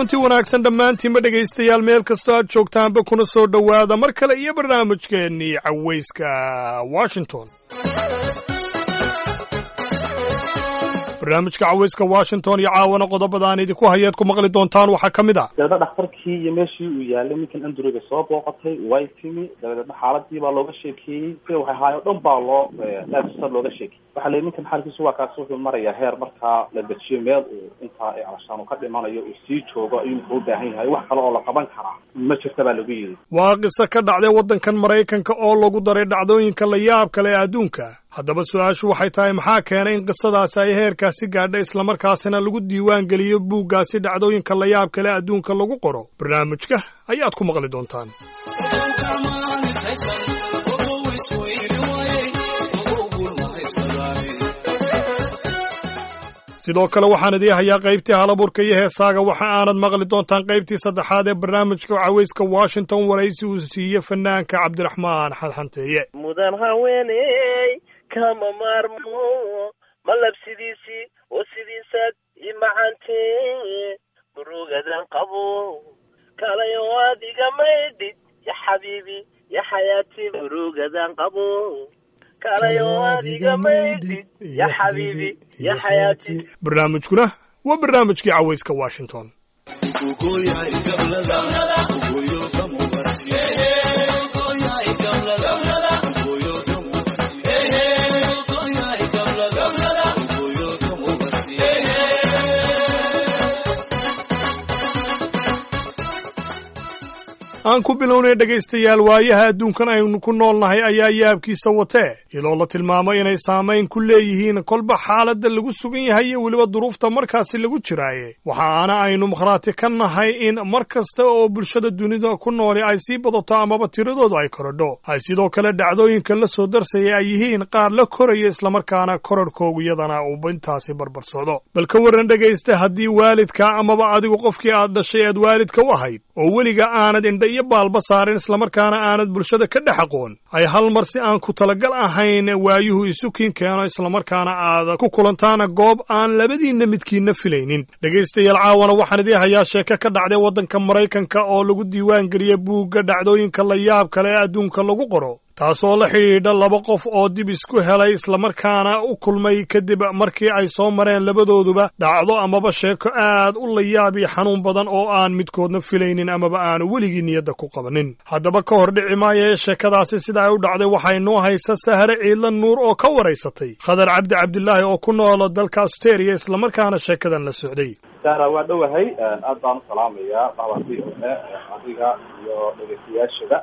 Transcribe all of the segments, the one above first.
kulanti wanaagsan dhammaantiinba dhegaystayaal meel kastoo aad joogtaanba kuna soo dhowaada mar kale iyo barnaamijkeennii cawayska washington barnaamijka cawayska washington iyo caawana qodobada aan idinku hayeed ku maqli doontaan waxaa ka mid ah dabeedna dhakhtarkii iyo meeshii uu yaalay ninkan andurega soo booqatay way timi dabeedna xaaladii baa looga sheekeeyey sida waxay ahaay o dhan baa loo aadsa looga sheekeyey waxaa la ninkan xaalkiisu waa kaasi wuxuu marayaa heer markaa la dejiyo meel uu intaa calashaan uu ka dhimanayo uu sii joogo ayuu wuxuu u baahan yahay wax kale oo la qaban karaa ma jirta baa lagu yidhi waa qiso ka dhacday waddankan maraykanka oo lagu daray dhacdooyinka la yaab kale ee adduunka haddaba su-aashu waxay tahay maxaa keenay in qisadaasi ay heerkaasi gaadha islamarkaasina lagu diiwaan geliyo buuggaasi dhacdooyinka la yaab kale adduunka lagu qoro barnaamijka ayaad ku maqli doontaan sidoo kale waxaan idii hayaa qaybtii halaburka iyo heesaaga waxa aanad maqli doontaan qaybtii saddexaad ee barnaamijka cawayska washington waraysi uu siiye fanaanka cabdiraxmaan xadxanteeye mudan haweeney kama maarmo malab sidiisii oo sidiisaad i macantee murugadan qabo kalayo adiga maydhid ya xabiibi ya xayaati murugadan qabo kalayo adiga maydhid ya xabiibi ya xayaati barnaamijkuna waa barnaamijkii cawayska washington aan ku bilownay dhegaystayaal waayaha adduunkan aynu ku nool nahay ayaa yaabkiisa watee iyadoo la tilmaamo inay saamayn ku leeyihiin kolba xaaladda lagu sugan yahay iyo weliba duruufta markaasi lagu jiraaye waxa aana aynu makhraati ka nahay in mar kasta oo bulshada dunida ku nooli ay sii badato amaba tiradoodu ay korodho ay sidoo kale dhacdooyinka la soo darsaya ay yihiin qaar la koraya islamarkaana korarhkoogu iyadana uu intaasi barbar socdo bal ka warran dhegaysta haddii waalidka amaba adigu qofkii aad dhashay aad waalidka u ahayd oo weliga aanad indha iyo baalba saarin islamarkaana aanad bulshada ka dhex aqoon ay hal mar si aan ku talagal ahayn waayuhu isukiin keeno islamarkaana aad ku kulantaana goob aan labadiinna midkiinna filaynin dhegaystayaal caawana waxaan idii hayaa sheeke ka dhacday waddanka maraykanka oo lagu diiwaan geliya buugga dhacdooyinka la yaab kale ee adduunka lagu qoro taasoo la xidhiidha laba qof oo dib isku helay islamarkaana u kulmay kadib markii ay soo mareen labadooduba dhacdo amaba sheeko aad u layaab iyo xanuun badan oo aan midkoodna filaynin amaba aanu weligii niyadda ku qabanin haddaba ka hor dhici maayo ee sheekadaasi sida ay u dhacday waxay noo haysa sahare ciidla nuur oo ka waraysatay khadar cabdi cabdilaahi oo ku noolo dalka austeria islamarkaana sheekadan la socday sara waa dhowahay aad baan u salaamayaa dhacdakii hore adiga iyo dhegeystayaashada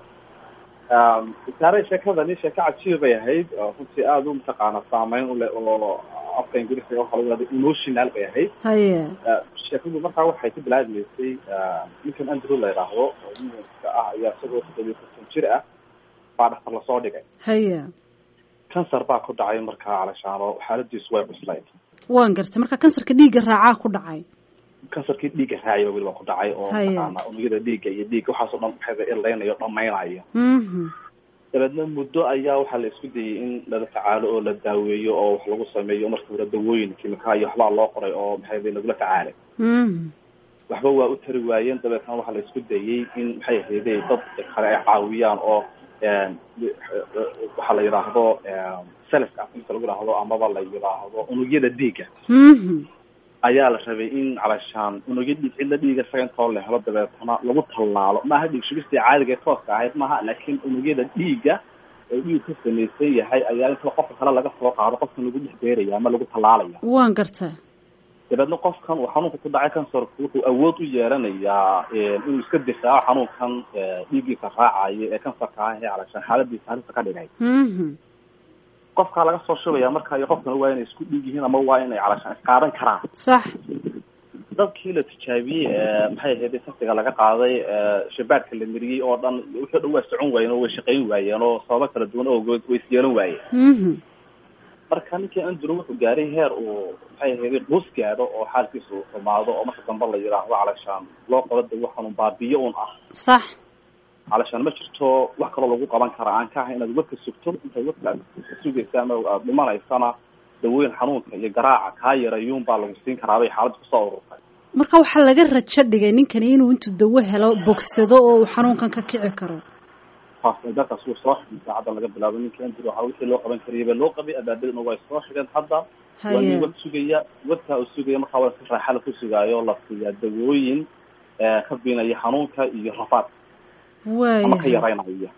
saare sheekadani sheeko cajiib bay ahayd runtii aada u mataqaana saameyn uleh oo afka ingiriiska waxa lagu hahda emotional bay ahayd haye sheekadu markaa waxay ka bilaabmaysay ninkan andrew la yidhaahdo oo muminka ah ayaa isagoo toddobiyo konton jir ah baa dhaktar lasoo dhigay haye kansar baa ku dhacay markaa calashaano xaaladiisu way cuslayd waan gartay marka kansarka dhiigga raacaa ku dhacay kansarkii dhiigga raacaya weliba ku dhacay oo Haya. mataqaana unugyada dhiigga iyo dhiigga waxaasoo dhan maxay irlaynayo dhamaynayo mhm dabeedna muddo ayaa waxaa la isku dayay in lala tacaalo oo la daaweeyo oo wax lagu sameeyo marka hore dawooyin kimika iyo waxbaa loo qoray oo maxay lagula tacaalay mhm waxba waa u tari waayeen dabeetna waxaa la isku dayay in maxay ahayday dad kale ay caawiyaan oo waxaa la yidhaahdo selfka afka lagu yidhaahdo amaba la yidhaahdo unugyada dhiigga mhm ayaa la rabay in calashaan unugya dhiig cidla dhiiga isaga intoo la helo dabeetana lagu tallaalo maaha dhiig shugistii caadiga ee tooska ahayd maaha laakiin unugyada dhiigga oo dhiig ka samaysan yahay ayaa inta qofka kale laga soo qaado qofkan lagu dhex beeraya ama lagu tallaalaya waan gartay dabeedna qofkan uu xanuunka ku dhacay kansarku wuxuu awood u yeelanayaa inuu iska difaaco xanuunkan dhiiggiisa raacayo ee kansarka ah ee calashaan xaaladiisa halista ka dhigay mhm qofkaa laga soo shubaya marka iyo qofkana waa inay isku dhiig yihiin ama waa inay calashaan isqaadan karaan sax dadkii la tijaabiyey maxay ahayd saftiga laga qaaday shabaadka la mariyey oo dhan wuxuu dhan waa socon waayeen oo way shaqayn waayeen oo sababo kala duwan ogood way isyeelan waayeen mhm marka ninkii andrew wuxuu gaaray heer uu maxay ahayd quus gaadho oo xaalkiisa uu xumaado oo marka dambe la yidhaahdo calashaan loo qabo dawo xanuun baabiyo un ah sax calashaan ma jirto wax kaloo lagu qaban kara aan ka ahay inaad wadka sugto intaad wadka sugaysa ama aad dhimanaysana dawooyin xanuunka iyo garaaca kaa yarayuun baa lagu siin karaa bay xaaladda kusoo ururtay marka waxaa laga rajo dhigay ninkani inuu intuu dawo helo bogsado oo uu xanuunkan ka kici karo dalkaas wuu soo xigay saacadda laga bilaabo ninkii andrew waxaa wixii loo qaban karayay baa loo qabay abaabadana way soo xigeen hadda waa nin wad sugaya wadkaa uu sugaya markaa waa si raaxa la ku sugaayo la siiyaa dawooyin ka biinaya xanuunka iyo rafaadka ama ka yaraynaya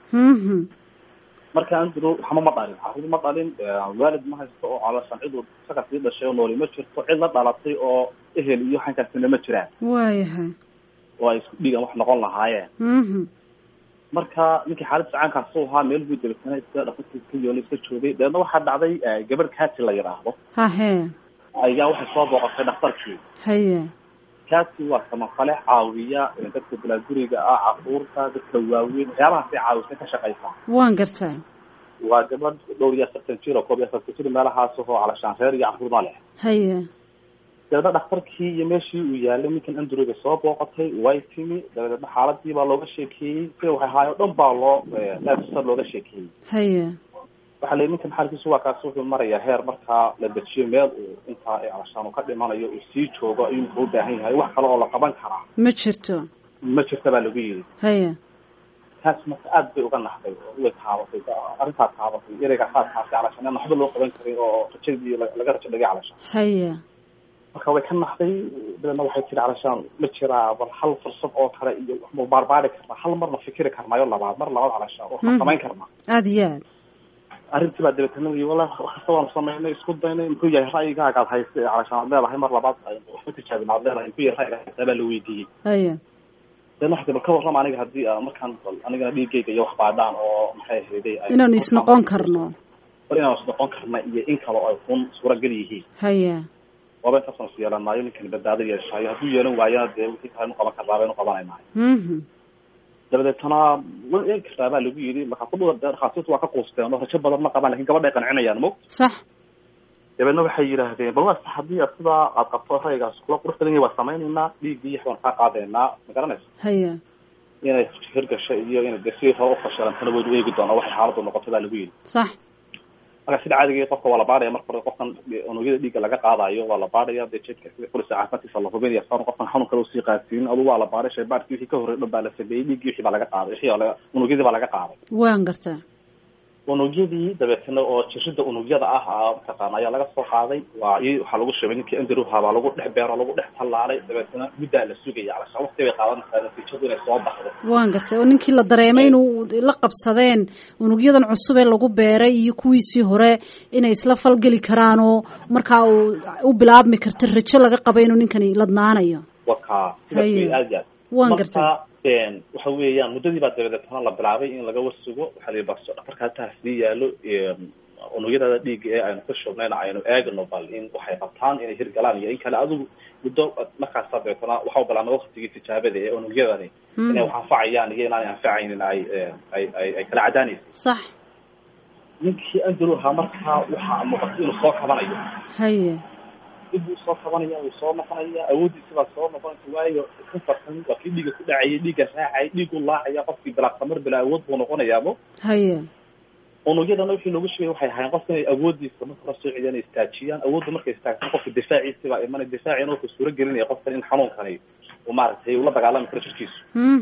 marka andrew waxma ma dhalin carruur ma dhalin waalid ma haysto oo calooshan cid uu isaga sii dhashay oo nooli ma jirto cid la dhalatay oo ehel iyo xankaasina ma jiraan waayahay oo ay isku dhiigan wax noqon lahaayeen marka ninkii xaaladda caankaas u ahaa meel buu dabeetana iska dhaqankiisa ka yoolay iska joogay dabeedna waxaa dhacday gabadh kaati la yidhaahdo hahe ayaa waxay soo booqatay dhakhtarkii haye kaasi waa samafale caawiya dadka bilaaguriga ah caruurta dadka waaweyn waxyaabahaasay caawisay ka shaqaysaa waan gartaa waa gabadh dhowr iyo afartan jir oo koob iyo afartan jir meelahaas oo calashaan reer iyo caruurna leh haye dabeedna dhakhtarkii iyo meeshii uu yaalay ninkan androwga soo booqatay way timi dabeedna xaaladii baa looga sheekeeyey sida waxay ahaay o dhan baa loo aadsa looga sheekeeyey haye waxaa la ninkan xaalkiisu waa kaasi wuxuu marayaa heer markaa la dejiyo meel uu intaa calashaan uu ka dhimanayo uu sii joogo ayuu muxuu u baahan yahay wax kale oo la qaban karaa ma jirto ma jirta baa lagu yidhi haye taas marka aad bay uga naxday way taabatay arrintaa taabatay ereyga saa taabtay calashaan aan waxba loo qaban karin oo rajadii laga rajo dhigay calashaan haye marka way ka naxday dabeedna waxay tiri calashaan ma jiraa bal hal fursad oo kale iyo waxma baarbaari karnaa hal marna fikiri karnaayo labaad mar labaad calashaan oo ma samayn karnaa aada iyo aad arrintii baa dabeetana wala wakasta waanu samaynay isku daynay muxuu yahay ra'yigaaga ad haysta calashaan ad leedahay mar labaad waxba tijaabin ad leedahay muxuu yahay ra'yiga haysta baa la weydiiyey haye dabeedna waxay bal ka warrama aniga haddii markaan anigana dhiigayga iyo wax baadhaan oo maxay ahayday inaanu isnoqon karno bal inaanu isnoqon karna iyo in kale oo ay kun suuragal yihiin haye waaba intaasanu is yeelanaayo ninkani badbaado yeeshaayo hadduu yeelan waayana dee wixii kale nu qaban karnaa baynu qabanaynahay dabadeetana wa eegi kartaa baa lagu yidhi markaa kudhuda dhakhaatiirtu waa ka quusteen oo rajo badan ma qabaan lakin gabadha ay qancinayaan mo sax dabeedna waxay yidhaahdeen bal waa sax haddii ad sidaa aad qabto ra'yigaas kula qurux badan yahay waa samaynaynaa dhiiggii wax baan kaa qaadaynaa ma garanaysa haye inay hirgasho iyo inay dee sidii hore ufashilantana waynu eegi doonaa waxay xaaladdu noqoto baa lagu yidhi sax marka sida caadiga qofka waa la baadhaya marka hore qofkan unugyada dhiigga laga qaadayo waa la baadhaya dee jedka sida kulisa caafimaadkiisa la hubinaya saanu qofkan xanuun kale usii qaadsiinin adu waa la baadhay shaybaadhkii wixii ka horrey dhan baa la sameeyey dhiiggii wixii baa laga qaaday wixii laga unugyadii baa laga qaaday waan gartaa unugyadii dabeetana oo jirida unugyada ah mataqaana ayaa laga soo qaaday waa i waxaa lagu shubay ninkii andrewha baa lagu dhex beero lagu dhex tallaalay dabeetana muddaa la sugaya calashaan waqti bay qaadanaysaa natiijadu inay soo baxdo waan gartay oo ninkii la dareemay inuu la qabsadeen unugyadan cusub ee lagu beeray iyo kuwiisii hore inay isla falgeli karaan oo markaa uu u bilaabmi karta rajo laga qaba inuu ninkani ladnaanayo waka sidaas aad aad waan gartay waxa weeyaan muddadii baa dabadeetana la bilaabay in laga warsugo waxaa la baso dhakarka hataa sii yaalo unugyadaada dhiigga ee aynu ka shubnayna aynu eegno bal in waxay qabtaan inay hirgalaan iyo in kale adigu muddo markaasa dabeetana waxau bilaabmay waktigii tijaabada ee unugyadani inay wax anfacayaan iyo inaanay anfacaynin ay ay ay ay kala cadaanaysa sax ninkii andrew ahaa markaa waxaa muuqata inuu soo kabanayo haye dib buu soo kabanaya wuu soo noqonaya awooddiisa baa soo noqonaysa waayo kafarkan waa kii dhiiga ku dhacayay dhiigga raacay dhiigu laacaya qofkii bilaa samar bilaa awood buu noqonayaabo haye unugyadana wixii loogu sheegay waxay ahaayeen qofka inay awooddiisa marka hore soo celiyaan istaajiyaan awoodda markay istaagtaan qofka difaaciisi baa imanay difaacina wuxuu suuro gelinaya qofkan in xanuunkani uu maaragtay ula dagaalami karo jirkiisu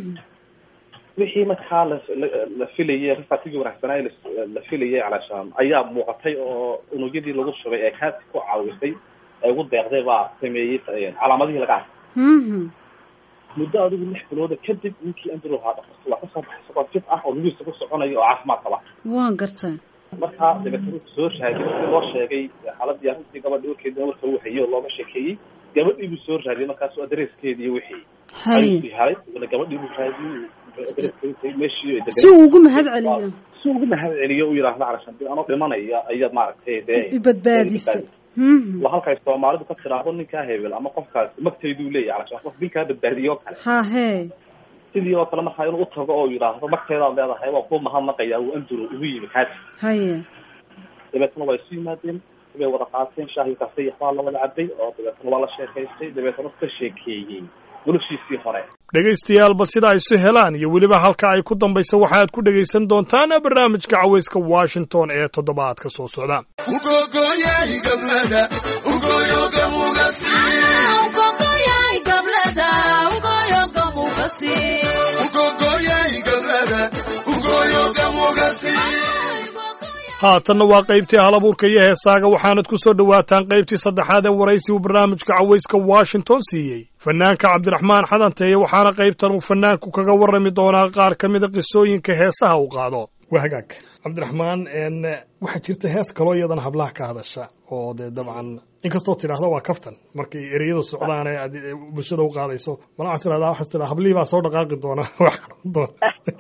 wixii markaa la la filayay rifatigii wanaagsanaa la filayay calashaan ayaa muuqatay oo unugyadii lagu shubay ee kaasi ku caawisay ee ugu deeqday baa sameeyey calaamadihii laga arkay muddo adigu lix bilooda kadib ninkii andrew ahaa dhakarta waa kasoo baxay isagoo jid ah oo lugihiisa ku soconayo oo caafimaad qaba waan gartay markaa dabeetana wuxuu soo raadiyey markii loo sheegay xaaladii arrintii gabadhii warkeedina marka uu hayay oo looga sheekeeyey gabadhii buu soo raadiyey markaasu adreeskeedii iyo wixii ayuu helay gabadhii buu raadiyey meeshii si uu ugu mahad celiyo si ugu mahad celiyo u yidhaahdo calashaan dib anoo dhimanaya ayaad maaragtay dee ibadbaadisay waa halkay soomaalidu ka tiraahdo ninkaa hebel ama qofkaas magtayduu leeyahy calashaan qof dilkaa badbaadiyo kale ha he sidii oo kale markaa inuu utago oo yidhaahdo magtaydaad leedahay waa ku mahadnaqaya uu anduro ugu yimi kaasi haye dabeetana waa isu yimaadeen way wada qaateen shaahi kafeyax baa la wada cabay oo dabeetana waa la sheekaystay dabeetana ka sheekeeyey noloshiisii hore dhagaystayaalba sida ay isu helaan iyo weliba halka ay ku dambaysa waxaad ku dhegaysan doontaan barnaamijka cawayska washington ee toddobaadka soo socda ugogoyay gablada ugoyoga mugasi haatanna waa qaybtii halabuurka iyo heesaaga waxaanad ku soo dhowaataan qaybtii saddexaad ee waraysi uu barnaamijka cawayska washington siiyey fanaanka cabdiraxmaan xadanteeye waxaana qaybtan uu fanaanku kaga warrami doonaa qaar ka mida qisooyinka heesaha uu qaado waa hagaag cabdiraxmaan waxaa jirta hees kaloo iyadana hablaha ka hadasha oo dee dabcan inkastoo tidhaahda waa kaftan markay ereyadu socdaan ee aad bulshada u qaadayso mala waxaad tidhahdaa waxaad tidhahdaa hablihii baa soo dhaqaaqi doona wax xarun doona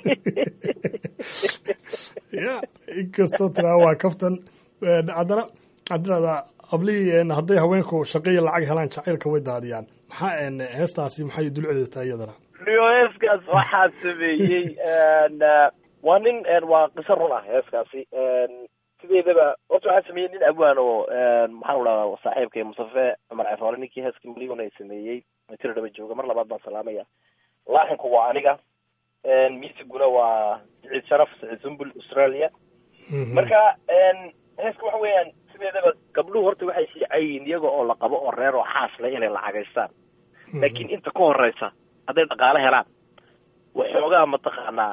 ya inkastoo tidhahda waa kaftan haddana waxaad tidhahdaa hablihii hadday haweenku shaqaiyo lacag helaan jacaylka way daadiyaan maxaa heestaasi maxay dulceedu tahay iyadana rio heeskaas waxaa sameeyey waa nin waa qiso run ah heeskaasi sideedaba horta waxaa sameeyey nin abwaan oo maxaan dhadaa saaxiibkay mustafe cumar cefoole ninkii heeska milyon ay sameeyey tiro dhaba jooga mar labaad baan salaamaya laaxinku waa aniga miisiguna waa saciid sharaf saciid sumbul australia marka heeska waxa weeyaan sideedaba gabdhuhu horta waxay siicayiin iyaga oo la qabo oo reer oo xaas leh inay lacagaystaan laakiin inta ka horeysa hadday dhaqaale helaan waxoogaa mataqaanaa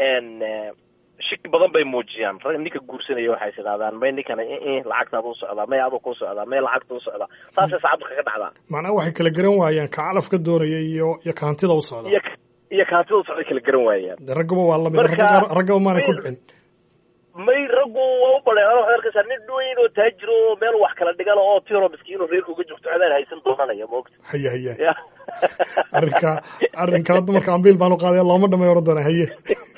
shiki badan bay muujiyaan rag ninka guursanaya waxay tidhahdaan may ninkana lacagtaada u socdaa may aduu ku socdaa may lacagta u socdaa saasay saacaddu kaga dhacdaa macnaha waxay kala garan waayaan ka calaf ka doonaya iyo iyo kaantida u socda iyo iyo kaantida u socday kala garan waayaan de raggaba waa lamid raggaba maanay ku dhicin may raggu waa u badheen waxaad arkaysaa nin dhoweyn oo taajiro oo meel wax kala dhigala oo tiro miskiin oo reerka uga joogto adaan haysan doonanaya moogta haya haya arrinka arrinka hadda marka ambiil baan u qaadaya looma dhamay oran doona haye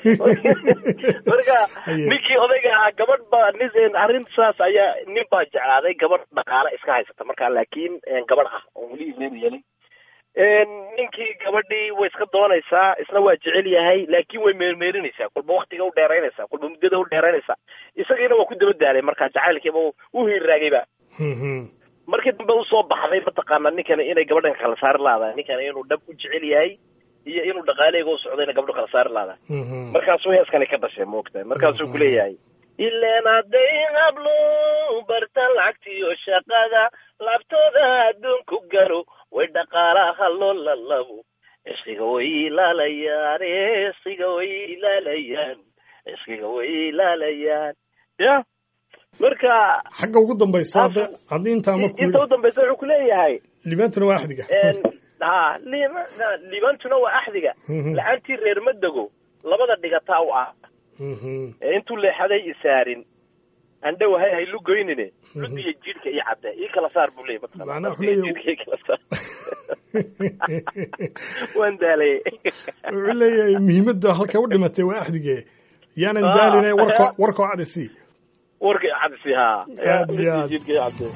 marka ninkii odayga ahaa gabadh baa nin arrin saas ayaa nin baa jeclaaday gabadh dhaqaale iska haysata marka laakiin gabadh ah oo weli reer yeelay ninkii gabadhii way iska doonaysaa isna waa jecel yahay laakiin way meermeerinaysaa kolba waktiga u dheeraynaysaa kolba muddada u dheeraynaysaa isagiina waa ku daba daalay marka jacaylkiiba u hiirraagayba markii dambe usoo baxday mataqaana ninkani inay gabadhan kala saari laadahay ninkani inuu dhab u jecel yahay iyo inuu dhaqaaleyga u socdayna gabdho kala saari laadahay markaasuu heeskani ka dhashay moogtahay markaasuu kuleeyahay ileen hadday hablo bartaan lacagtiyo shaqada laabtooda adduunku galo way dhaqaalaha loo lalabo cishqiga way ilaalayaan cishqiga way ilaalayaan cishqiga way ilaalayaan ya marka xagga ugu dambaysa hadda haddii intaa markuu inta u dambaysa wuxuu kuleeyahay libaantuna waa axdiga ha libaantuna waa axdiga la-aantii reer madego labada dhigataa u ah intuu leexaday isaarin andhowahay haylu goynine ludiya jidhka iyo cadde ii kala saar buu leeyay mataqaanajidhka ii kala saar waan daalay wuxuu leeyahay muhiimadda halka u dhimatay waa axdige yaanan daaline warko warkoo cadisi warka cadisi ha aad iyo aad jidhka iyo cadde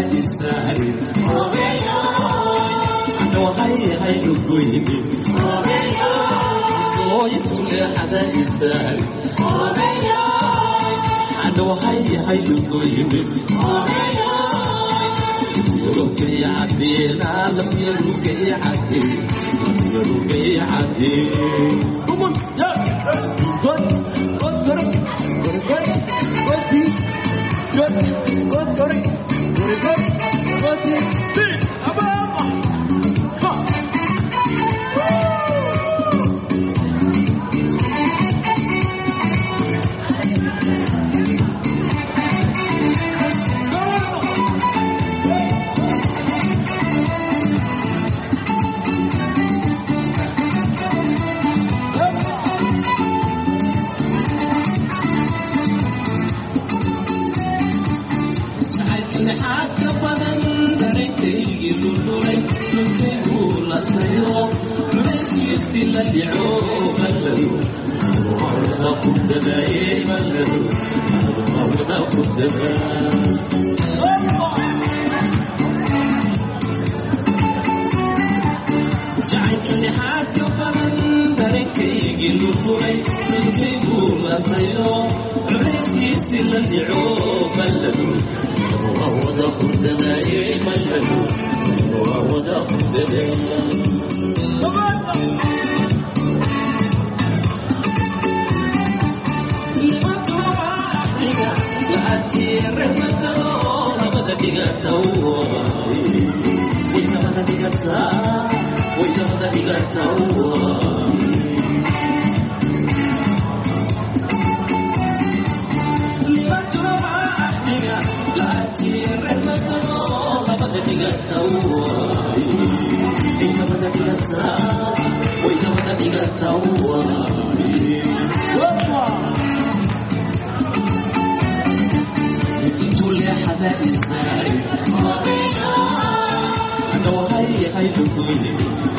Oh, leexada isaag adhohay hayugu yimid yurugay cadeena lafyarugay cade lafyarugay cade Come on, yeah. Good, good, good, good, good, good, good, good, good, good, good, good, good, Ababa. Ha. jacaylka lixaad ka badan dareenkaygii lululay dhulkaygu lasayo culayskiisi la dhico mallado wada ku dadaaye mallado wada ku dadaa jacaylka lixaad ka badan dareenkaygii lululay dhulkaygu lasayo culayskiisi la dhico mallado wada ku dadaaye mallado wada ku dadaa Wow. intuu leexada isaay adhohay haydugoyi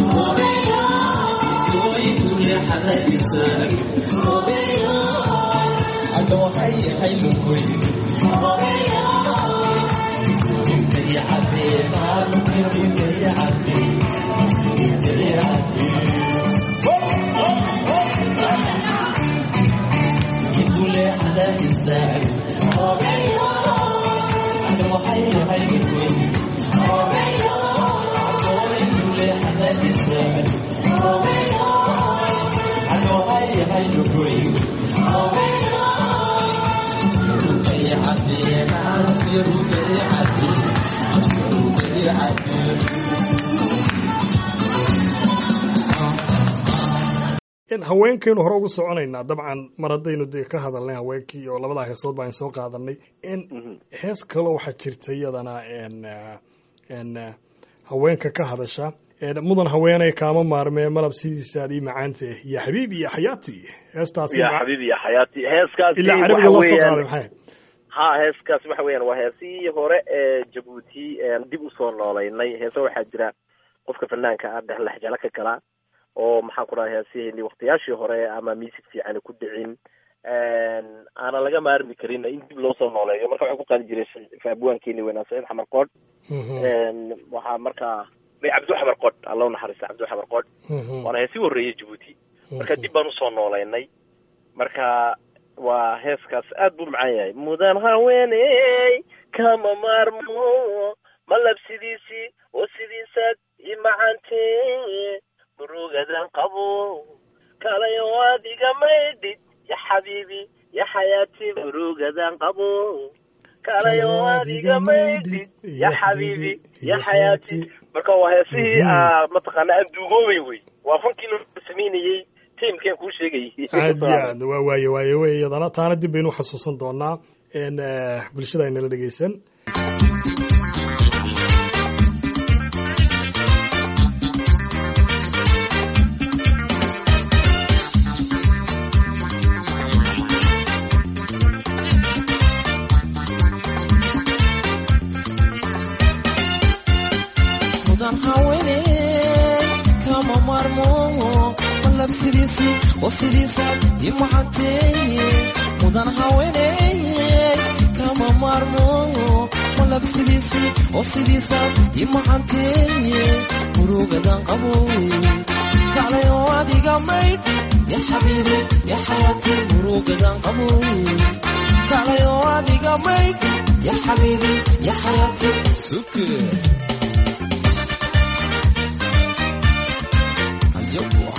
intuu leexada isaay adhohay haydugoyi intay cadeen intay cadeen intay cadeen intuu leexada isaay haweenkaynu hore ugu soconaynaa dabcan mar haddaynu dee ka hadalnay haweenkii oo labadaa heesood baan soo qaadanay n hees kaloo waxaa jirta iyadana n n haweenka ka hadasha mudan haweeney kaama maarmee malab sidiisaad ii macaanta ya xabiib iyo xayaati heestaas ya xabiibi ya xayaati heeskaasi ilaa carabiga waxa loo soo weeyaan- qaaday maxay ha heeskaas waxa weeyaan waa heesihii hore ee jabuuti een dib usoo noolaynay heese waxaa jira qofka fanaanka ah dhex lexjalo ka gala oo maxaan ku dhahay heesihii waqtiyaashii hore ama music fiican ku dhicin aana laga maarmi karin in dib loo soo nooleeyo marka waxaan ku qaadi jiray faabuwaankeeni weynaa saciid xamar qoodh waxaa markaa may cabdi xamar qoodh alla u naxariista cabdi xamar qoodh waana heesii horreeyay jabuuti marka dib baan usoo noolaynay marka waa heeskaas aad buu macaan yahay mudan haweeney kama maarmo malab sidiisii oo sidiisaad i macaantee murugadan qabo kalayo adiga maydhid ya xabiibi ya xayaati murugadan qabo kalayo adiga maydhid ya xabiibi ya xayaati marka waa heesihii ah, mataqaana aan duugoobay wey waa fankii loo samaynayey tiimkeen kuu sheegayay aad iyo aad waa waaye waaye wey iyadana taana dib baynu xasuusan doonaa n bulshada aynala dhegeysan mudan haweeney kama maarmo malab sidiisii oo sidiisaad i macanteeye mudan haweeney kama maarmo malab sidiisii oo sidiisaad i macanteeye murugadan qabowe kaclay oo adiga maydh ya xabiibi ya xayaati murugadan qabo kalayo adiga maydhi ya xabiibi ya xayaati suke Aywa.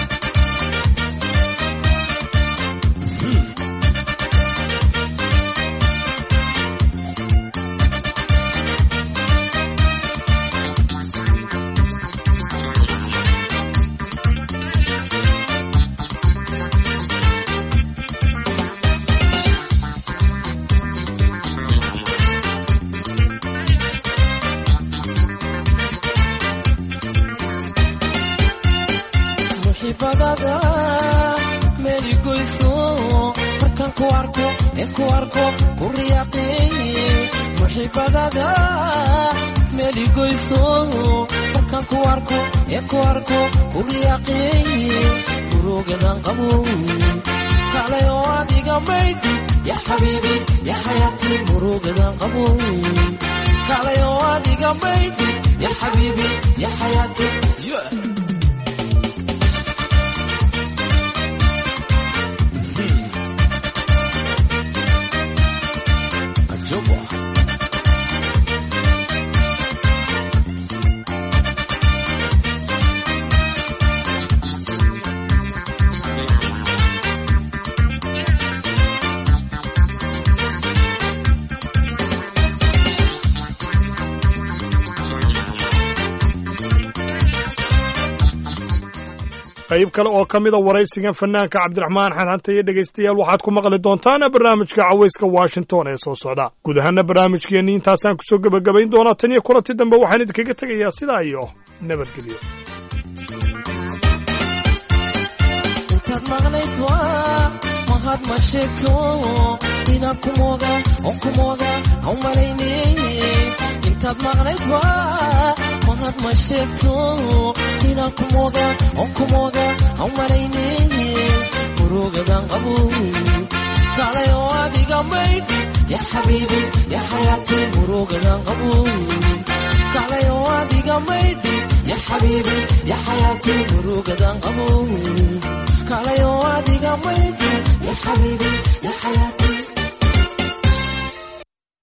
muxibadada meli goyso markaan ku arko ee ku arko ku riyaaqeeye muxibadada meli goyso markaan ku arko ee ku arko ku riyaaqeeye murugadan qabo kalay oo adiga maydhi ya xabiibi ya xayaati murugadan qabo kalay oo adiga maydhi ya xabiibi ya xayaati yeah. Ajoba. qayb kale oo ka mida waraysigan fanaanka cabdiraxmaan xanxanta iyo dhegaystayaal waxaad ku maqli doontaan barnaamijka cawayska washington ee soo socda guud ahaana barnaamijkeenni intaasaan kusoo gebagabayn doonaa tan iyo kulanti dambe waxaan idinkaga tegayaa sidaa iyo nabadgelyo intaad maqnayd waa mahad ma sheegto inaan ku mooga oon ku mooga aan malaynayne intaad maqnayd waa mahad ma sheegto inaan ku mooga oon ku mooga aan malaynayne murugadan qabo kalay oo adiga maydhi ya xabiibi ya xayaati murugadan qabo kalay oo adiga maydhi ya xabiibi ya xayaati murugadan qabo kalay oo adiga maydhi ya xabiibi ya xayaati